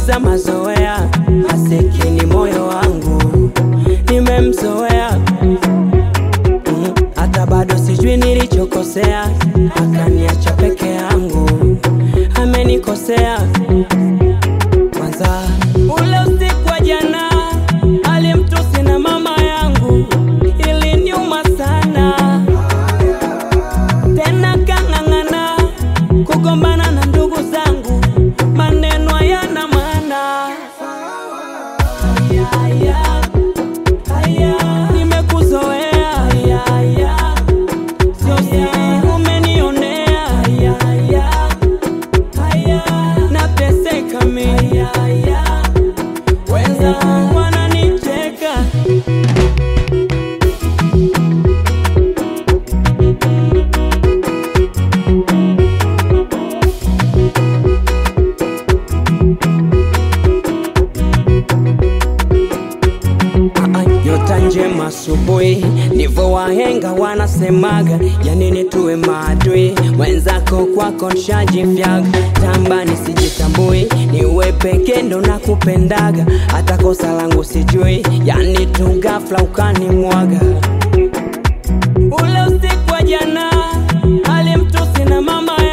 nimeumiza mazoea, masikini moyo wangu nimemzoea Mm, hata bado sijui nilichokosea, akaniacha peke yangu, amenikosea kwanza. Ule usiku wa jana alimtusi na mama yangu, iliniuma sana tena kang'ang'ana kugombana na ndugu zangu, maneno hayana maana. Aya, aya, aya, nimekuzoea. Aya, aya, sio siri umenionea. Aya, aya, aya, nateseka mimi. Aya, aya, wenzangu wananicheka. Ah, Nyota njema asubuhi, ndivyo wahenga wanasemaga. Ya nini tuwe maadui wenzako kwako nshajifyaga. Tamba nisijitambui, niwe peke ndo nakupendaga. Hata kosa langu sijui, yani tu ghafla ukanimwaga. Ule usiku wa jana alimtusi na mama